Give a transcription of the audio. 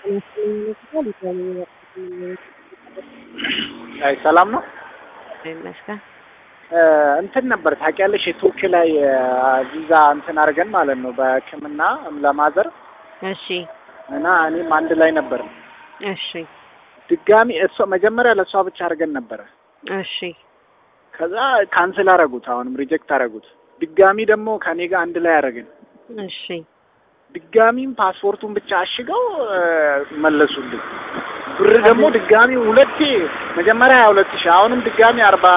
አይ ሰላም ነው። ይመስገን። እንትን ነበር ታውቂያለሽ፣ የቱርክ ላይ ቪዛ እንትን አድርገን ማለት ነው በሕክምና ለማዘር እሺ እና እኔም አንድ ላይ ነበር። እሺ ድጋሚ እሷ መጀመሪያ ለእሷ ብቻ አድርገን ነበረ። እሺ ከዛ ካንስል አረጉት፣ አሁንም ሪጀክት አረጉት። ድጋሚ ደግሞ ከኔ ጋር አንድ ላይ አደረግን። እሺ ድጋሚም ፓስፖርቱን ብቻ አሽገው መለሱልኝ። ብር ደግሞ ድጋሚ ሁለቴ መጀመሪያ ሀያ ሁለት ሺህ አሁንም ድጋሚ አርባ